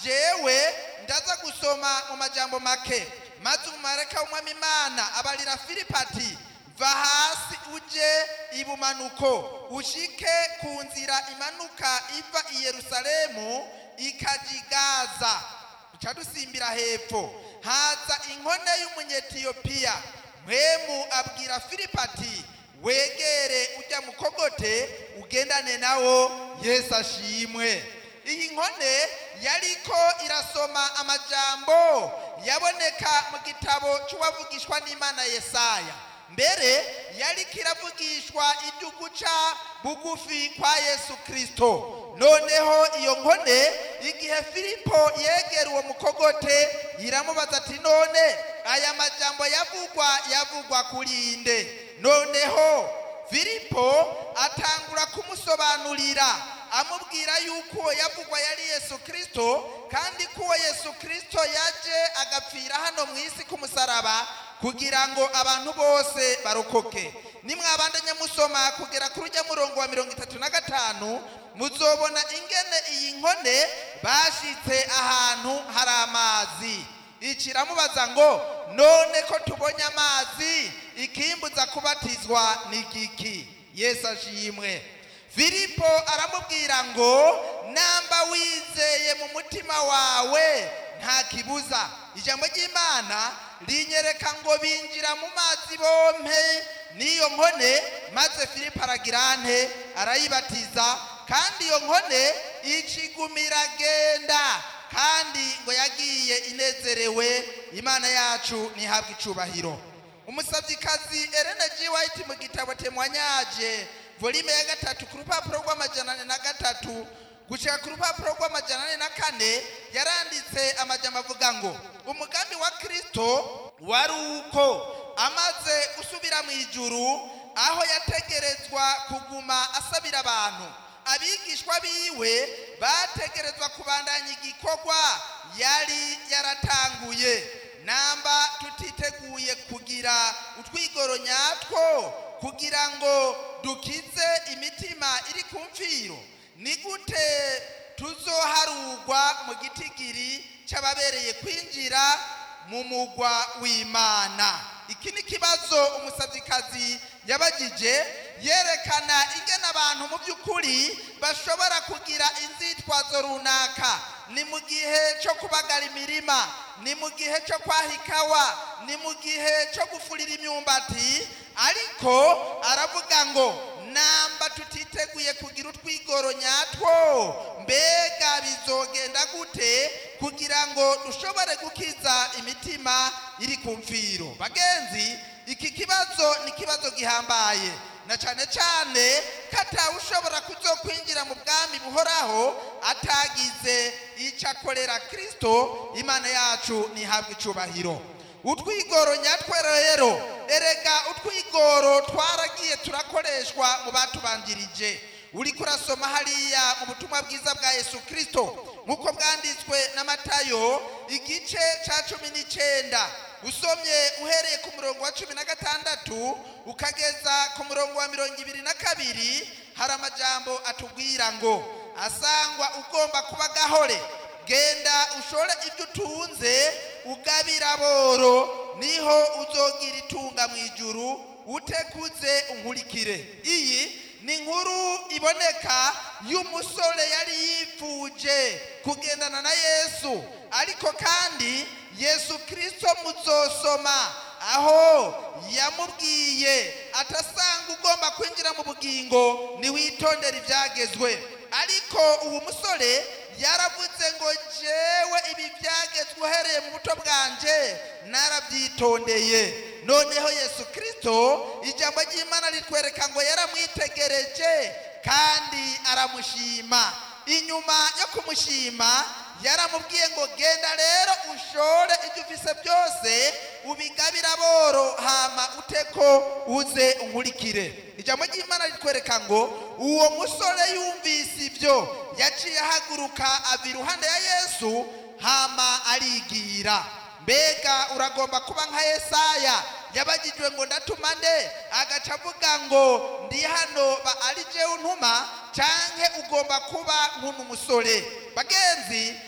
jewe ndaza gusoma mu majambo make maze umumarayika w'umwami imana abarira filipo ati va hasi uje ibumanuko ushike ku nzira imanuka iva i yerusalemu ikaja i gaza duca dusimbira hepfo haza inkone y'umunyetiyopiya mpwemu abwira filipo ati wegere ujya mukogote ugendane nawo yesu ashimwe iyi nkone yariko irasoma amajambo yaboneka mu gitabo cy'uwavugishwa n'imana yesaya mbere yariko iravugishwa ibyo guca bugufi kwa yesu kirisito noneho iyo nkone igihe filipo yegera uwo mukogote iramubaza ati none aya majambo yavugwa yavugwa kuri inde noneho filipo atangura kumusobanurira amubwira yuko uwo yavugwa yari yesu kirisito kandi ko uwo yesu kirisito yaje agapfira hano mu isi k'umusaraba kugira ngo abantu bose barokoke nimwabandanya musoma kugera kuri ujya murongo wa mirongo itatu na gatanu muzobona ingene iyi nkone bashitse ahantu hari amazi ikiramubaza ngo none ko tubonye amazi ikimbuza kubatizwa ni giki yesu ashimwe filipo aramubwira ngo namba wizeye mu mutima wawe nta kibuza ijambo ry'imana rinyereka ngo binjira mu mazi bompe n'iyo nkone maze filipo aragira ante arayibatiza kandi iyo nkone icigumira agenda kandi ngo yagiye inezerewe imana yacu ntihabwe icubahiro umusabyikazi Elena G. White mu gitabo temwanyaje volume ya gatatu ku rupapuro rw'amajana ane na gatatu gushika ku rupapuro rw'amajana ane na kane yaranditse amajambo avuga ngo umugambi wa kristo wari uko amaze gusubira mu ijuru aho yategerezwa kuguma asabira abantu abigishwa biwe bategerezwa kubandanya igikorwa yari yaratanguye namba tutiteguye kugira utwigoro nyatwo kugira ngo dukize imitima iri ku mfiro ni gute tuzoharugwa mu gitigiri cy'ababereye kwinjira mu mugwa w'imana iki ni ikibazo umusabyikazi yabagije yerekana ingene abantu mu by'ukuri bashobora kugira inzitwazo runaka ni mu gihe cyo kubagara imirima ni mu gihe cyo kwaha ikawa ni mu gihe cyo gufurira imyumbati ariko aravuga ngo namba tutiteguye kugira utwigoro nyatwo mbega bizogenda gute kugira ngo dushobore gukiza imitima iri ku mfiro bagenzi iki kibazo ni ikibazo gihambaye na cyane cyane ko atawushobora kuzokwinjira mu bwami buhoraho atagize icyo akorera kirisito imana yacu ntihabwe icubahiro utwigoro nyatwo rero erega utwigoro twaragiye turakoreshwa mu batubanjirije uri kurasoma hariya mu butumwa bwiza bwa yesu kirisito nk'uko bwanditswe na matayo igice cya cumi n'icyenda usomye uhereye ku murongo wa cumi na gatandatu ukageza ku murongo wa mirongo ibiri na kabiri hari amajambo atubwira ngo asangwa ugomba kuba gahore genda ushore ibyo utunze ugabira boro niho uzogira itunga mu ijuru utekuze unkurikire iyi ni inkuru iboneka y'umusore yari yifuje kugendana na yesu ariko kandi yesu kirisito muzosoma aho yamubwiye atasanga ugomba kwinjira mu bugingo ntiwitondere ibyagezwe ariko uwo musore yaravuze ngo jewe ibi byagezwe uhereye mu buto bwanje narabyitondeye noneho yesu kirisito ijambo ry'imana ritwereka ngo yaramwitegereje kandi aramushima inyuma yo kumushima yaramubwiye ngo genda rero ushore ibyo ufise byose ubigabira boro hama uteko uze unkurikire ijambo ry'imana ritwereka ngo uwo musore yumvise ibyo yaciye ahaguruka ava iruhande ya yesu hama arigira mbega uragomba kuba nka yesaya yabagijwe ngo ndatuma nde agaca avuga ngo ndi hano ba ari jewe untuma canke ugomba kuba nk'uno musore bagenzi